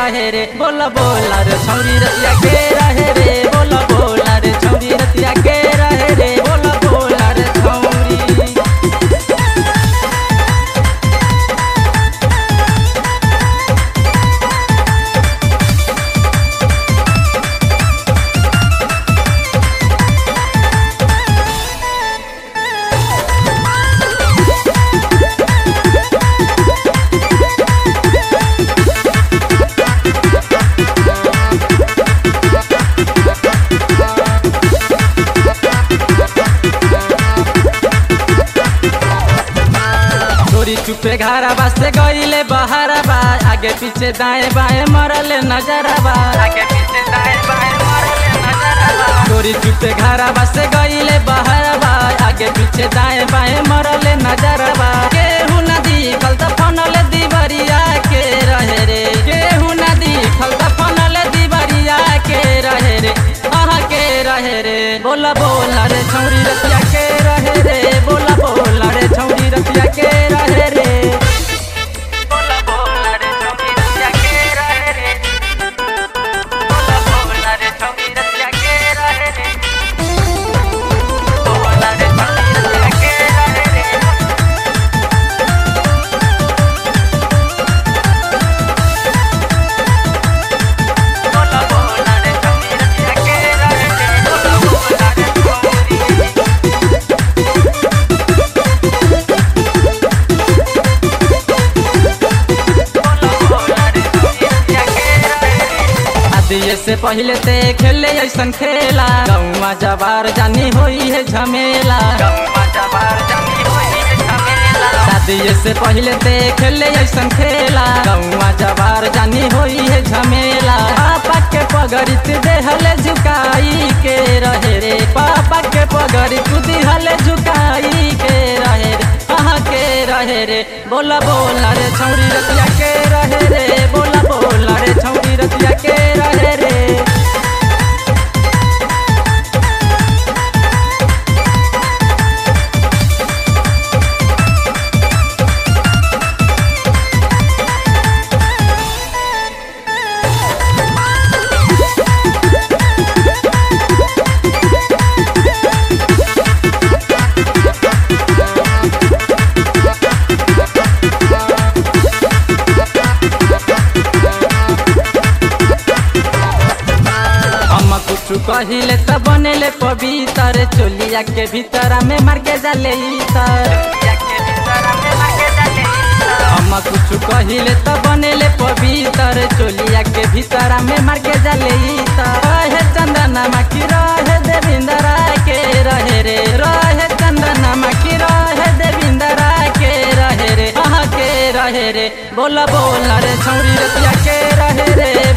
रहे रे बोला बोला रे छौरी रतिया के रहे रे बोला बोला रे छौरी रतिया के रहे रे बोला बोला रे छौरी चोरी चुपे घारा से गईले बहारा बा आगे पीछे दाएं बाएं मरले नजरा बा आगे पीछे दाएं बाएं मरले नजरा बा चोरी चुपे घारा से गईले बहारा बा आगे पीछे दाएं बाएं मरले नजरा बा केहू नदी खलता फनले दीवरिया के रहे रे केहू नदी खलता फनले दीवरिया के रहे रे आहा के रहे रे बोला बोला रे छौरी रतिया के रहे रे बोला बोला रे छौरी रतिया के रहे रे बोला बोला रे छौरी रतिया के रहे रे बोला बोला रे छौरी रतिया के रहे रे बोला रे छौरी रतिया के रहे रे बोला बोला रे छौरी रतिया के रहे रे बोला बोला रे छौरी आदिये से पहले ते खेले ऐसन खेला गौवा जबार जानी होई है झमेला शादिये से पहले ते खेले ऐसन खेला गौवा जबार जानी होई है झमेला पापा के पगड़ी तू देहले झुकाई के रहे रे पापा के पगड़ी तू दिहले झुकाई के रहे रे कहाँ के रहे रे बोला बोला रे छौरी रतिया के रहे रे बोला बोला रे छौरी रतिया के रहे रे हम कुछ कहिले त बनेले पवित्र चोलिया के भीतर में मार के जाले इतर हम कुछ कहिले त बनेले पवित्र चोलिया के भीतर में मार के जाले इतर रहे चंदना माकी रहे देविंदरा के रहे रे रहे चंदना माकी रहे देविंदरा के रहे रे अहाँ के रहे रे बोला बोला रे छौरी रतिया के रहे रे